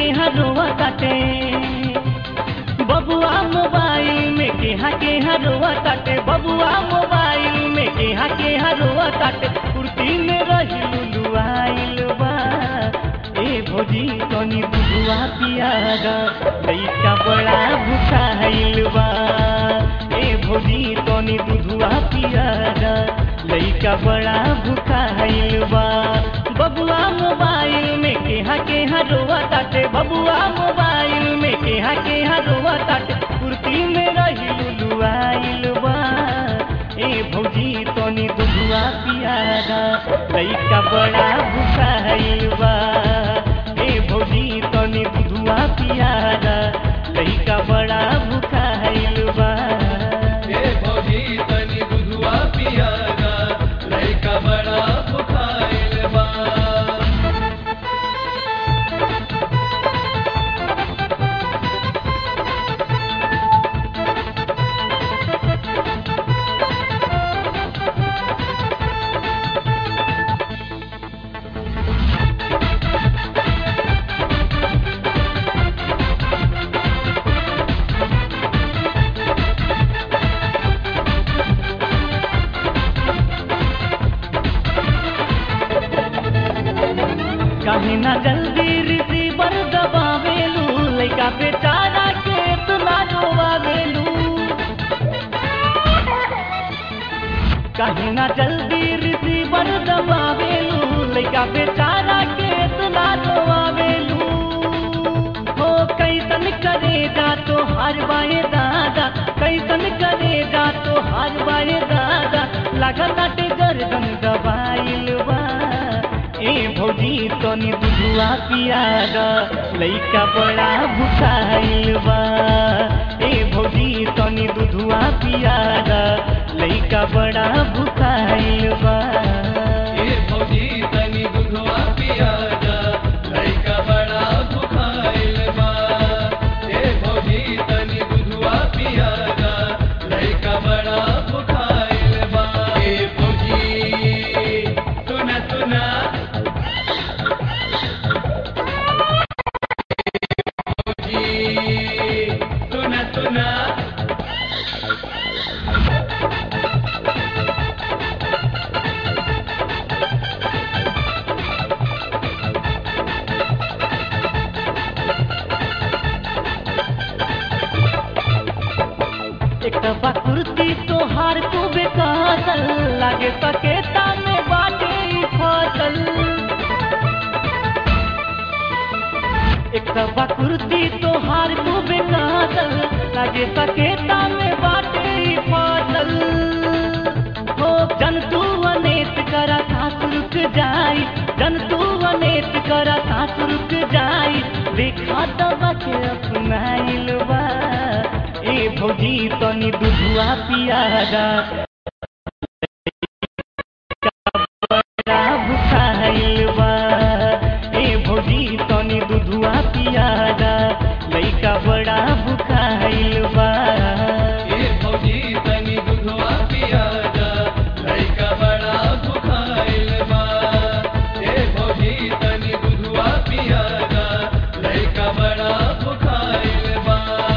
के हरोवा काटे बबुआ मोबाइल में केहा के हरोवा काटे बबुआ मोबाइल में केहा के हरोवा काटे कुर्ती में रही लुलुआइल बा ए भोजी तनी बुआ पियागा लइका बड़ा भुखाइल बा ए भोजी तनी दूधुआ पियागा लइका बड़ा भुखाइल बा बबुआ मोबाइल में केहा केहा रोवा ताटे बबुआ मोबाइल में केहा केहा रोवा ताटे कुर्ती में रही लुलुआइल बा ए भौजी तनी दूधुआ पियागा लइका बड़ा भुखाइल बा ए भौजी तनी दूधुआ पियागा लइका बड़ा भुखाइल बा ए भौजी तनी दुधुआ पियागा लइका बड़ा भुखाइल बा काहे ना जल्दी रिसीवर दबावेलू लइका बेचारा के इतना रोवावेलू काहे ना जल्दी रिसीवर दबावेलू लइका बेचारा के इतना रोवावेलू हो कैसन करे जा तो हर बाए दादा कैसन करे जा तो हर बाए दादा लगताटे गर्दन दबाइल बा ए भौजी तनी दूधुआ पियागा लइका बड़ा भुखाइल बा ए भौजी तनी दूधुआ पियागा लइका बड़ा भुखाइल बा ए भौजी तनी दुधुआ पियागा लइका बड़ा भुखाइल बा ए भौजी तनी दुधुआ पियागा लइका बड़ा भुखाइल बा ए भौजी सुना सुना भौजी सुना सुना एक बा कुर्ती तोहार तू बेकासल लागे सकेता में बाटे ई फसल एक बा कुर्ती तोहार तू बेकासल लागे सकेता में बाटे ई फसल हो जंतु अनेत करा सास रुक जाई जंतु अनेत करा सास रुक जाई देखा दबा के अपनाइल बा ए भौजी तनी दूधुआ पियागा बड़ा भुखाइल बा ए भौजी तनी दूधुआ पियागा लइका बड़ा भुखाइल बा ए भौजी तनी दुधुआ पियागा लइका बड़ा भुखाइल बा ए भौजी तनी दुधुआ पियागा लइका बड़ा भुखाइल बा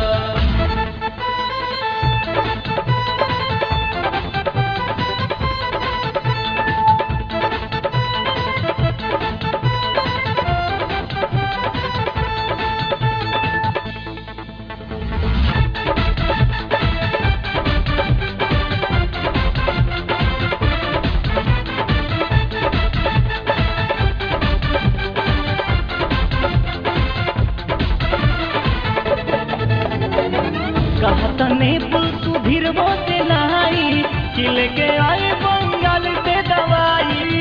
कहत ने पुल सुधीरबो से नहाई किल के आए बंगाल से दवाई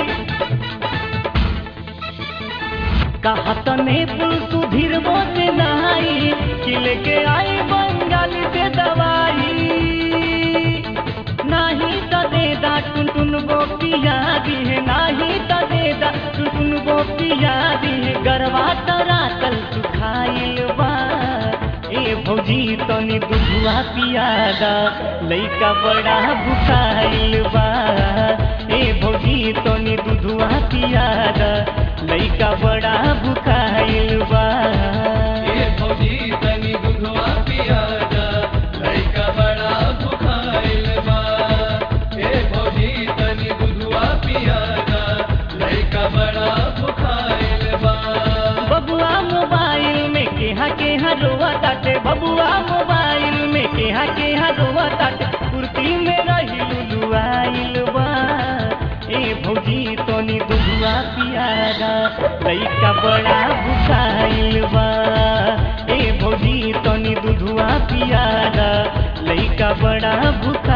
कहत ने पुल सुधीरबो से नहाई किल के आए बंगाल से दवाई नाही त दे दा टुन टुन गो पिया दी है नाही त दे दा टुन टुन गो पिया दी है गरवा तरा तल सुखाइल बा ए भौजी तनी दूधुआ पियादा लइका बड़ा भुखाइल बा ए ए भौजी तनी दूधवा पियादा लइका बड़ा भुखाइल बा ए भौजी तनी दूधवा पिया जा लइका बड़ा भुखाइल बा ए भौजी तनी दूधवा पिया जा लइका बड़ा भुखाइल बा बबुआ मोबाइल में केहा केहा रोवा ताटे बबुआ मोबाइल में केहा केहा रोवा ताटे कुर्ती में रही लुलुआइल बा ए भौजी तनी दूधवा पियादा लइका बड़ा भुखाइल बा ए भौजी तनी दूधवा पियादा लइका बड़ा भुखा